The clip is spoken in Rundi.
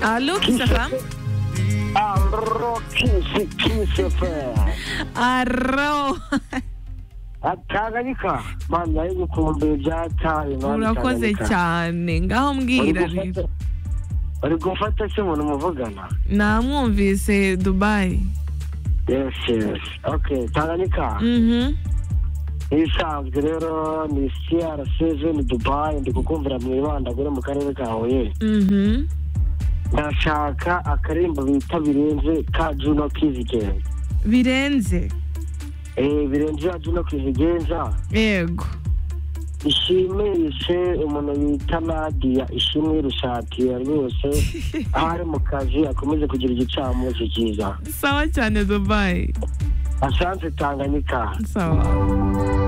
Allô, qui ça va Allo kisi kisi fe Arro. Tanganyika mana y'ubukumbi byataye mana Urakoze Tanganyika. cyane. Ngaho Uri mbwira gufata- rero. uri gufata se umuntu muvugana Namwumvise Dubai. yes yes okay Tanganyika Mhm. ibisanzwe rero ni CR7 Dubai ndi kukumvira mu ibandagure mu karere ka Huye Mhm. ndashaka akarimbo bita birenze ka Juno Kizigenza Birenze. eh birenze ya Juno Kizigenza Yego. ishimishe umuntu bita Nadia ishimwe rushatiye rwose aho ari mu kazi akomeze kugira igicamunsi cyiza Sawa cyane Dubai. asante Tanganyika Sawa.